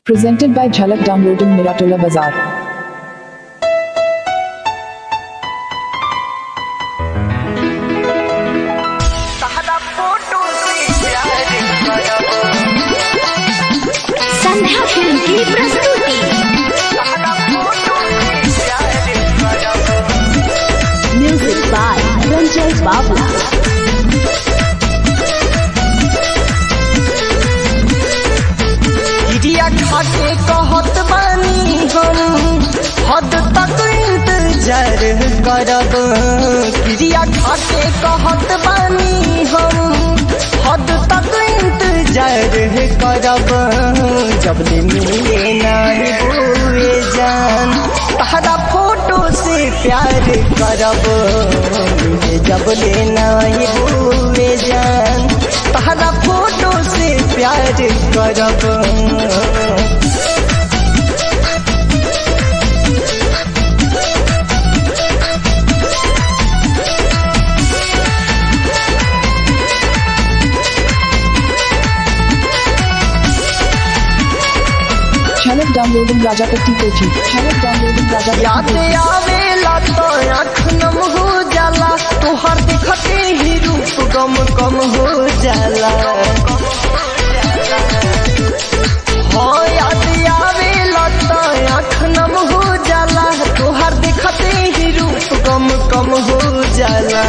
Presented by Jhalak Downloading Miratola Bazaar. सारा photo से प्यार करब संध्या फिल्म की प्रस्तुति सारा फोटो से प्यार करब म्यूजिक बाय रंजय बाबला गिरिया खाके कहत बानी हम हद तक इंतजार करब गिरिया खाके कहत बानी हम हद तक इंतजार करब जब ले मिले नहीं हुए जान तहरा फोटो से प्यार करब मिले जब ले नहीं हुए जान तहरा फोटो से प्यार करब Jhalak Downloading Rajapati Kochi. Jhalak Downloading Rajapati याद Kochi. आवेला तो आँख नम हो जाला तोहर देखते ही रूप गम कम हो जाला हाँ याद आवेला तो आँख नम हो जाला तोहर देखते ही रूप गम कम हो जाला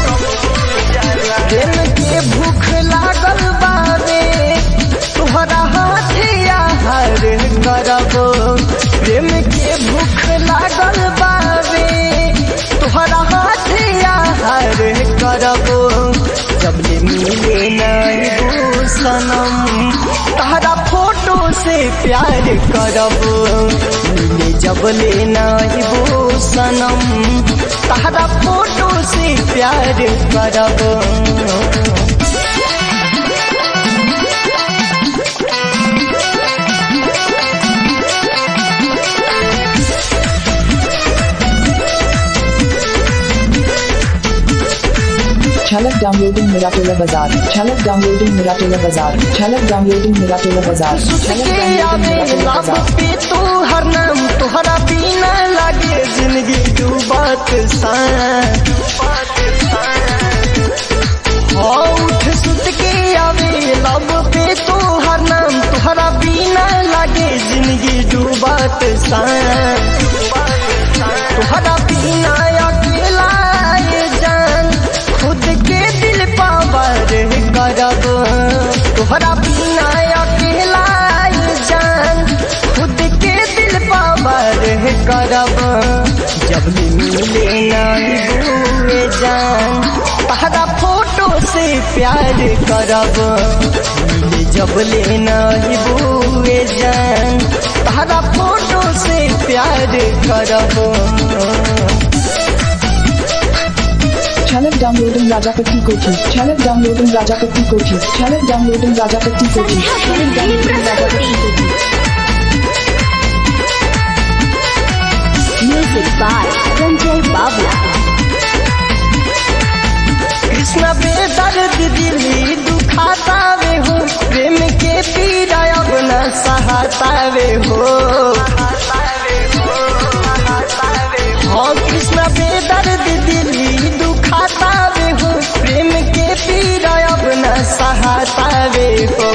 दिन के भूख लागल बावे तोहरा हाथे आहार करब प्रेम के भूख लागल बावे तोहरा हाथे आहार करब जब ले मिले नहीं वो सनम तहरा फोटो से प्यार करब मिले जब ले नहीं वो सनम तहरा फोटो से प्यार करब Jhalak Downloading Miratola Bazaar. Jhalak Downloading Miratola Bazaar. Jhalak Downloading Miratola Bazaar. Jhalak के Downloading आवे Miratola लब Bazaar. पे तो हर नाम तोहरा बिना लागे जिंदगी डूबत सा हाँ उठ सुत के आवे लब पे तो हर नाम तोहरा बिना लागे जिंदगी डूबत सा तोहरा बिना अकेला ये जान खुद के दिल पावर करब तोहरा बिना अकेला ये जान खुद के दिल पावर करब जब ले मिले नहीं हुए जान तहरा फोटो से प्यार करब मिले जब ले नहीं हुए जान तहरा फोटो से प्यार करब Jhalak Downloading Rajapati Kochi. Jhalak Downloading Rajapati Kochi. Jhalak Downloading Rajapati Kochi. Sandhya Jhalak film की Downloading Rajapati प्रस्तुति Kochi. Music by Ranjay Babla Krishna बेदर्द दिली दुखाता वे हो प्रेम के पीड़ा अब न सहाता वे हो हाँ कृष्ण बेदर्द दिली दुखाता वे हो प्रेम के पीड़ा अब न सहाता वे हो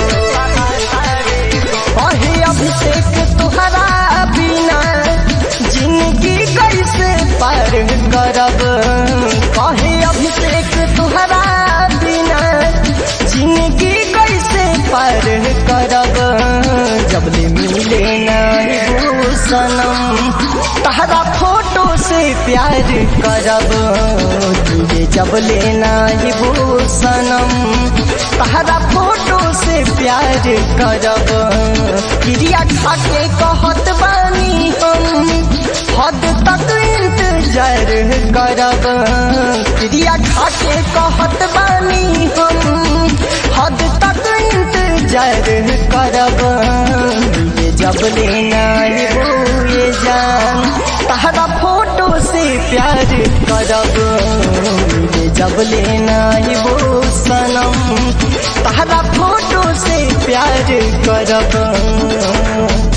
कहे अभिषेक तुहरा बिना जिंदगी कैसे पार करब कहे अभिषेक तुहरा बिना जिंदगी कैसे पार करब जब ले मिले नहीं वो सनम तहरा फोटो से प्यार करब तुझे जब ले नहीं वो सनम तहरा फोटो से प्यार करब क्रिया खाके कहत बानी हम हद तक इंतजार करब क्रिया खाके कहत बानी हम हद तक इंतजार करब मिले जब लेना हुए जान तहरा फोटो से प्यार करब मिले जब लेना वो सनम तहरा फोटो से प्यार करब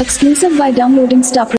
Exclusive by downloading Star